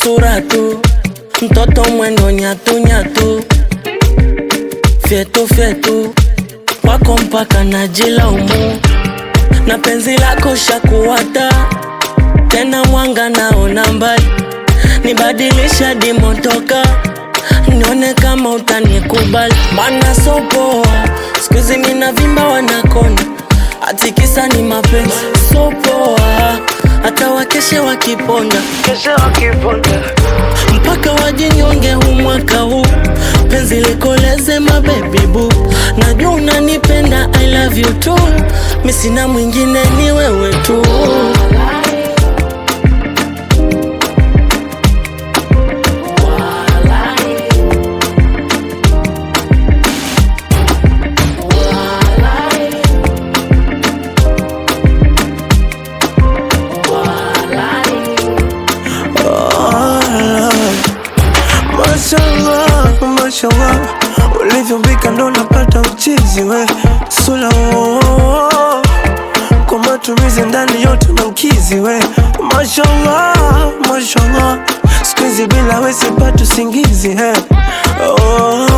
sura tu, mtoto mwendo nyatu nyatu, fyetu fyetu, kwako mpaka najilaumu, na penzi lako shakuwata tena, mwanga naona mbali, nibadilisha dimotoka, nione kama utanikubali, mana sopoa skuizi mina vimba wanakona, atikisa ni mapenzi sopoa, hata wakeshe wakiponda keshe wakiponda mpaka wajinyonge huu mwaka huu, penzi likoleze mabebi bu, najua unanipenda I love you too, mi sina mwingine ni wewe tu. Mashallah, mashallah, ulivyombika ndo napata uchizi we sula oh, kwa matumizi ndani yote na ukizi we Mashallah, mashallah, siku hizi bila we sipati usingizi he oh,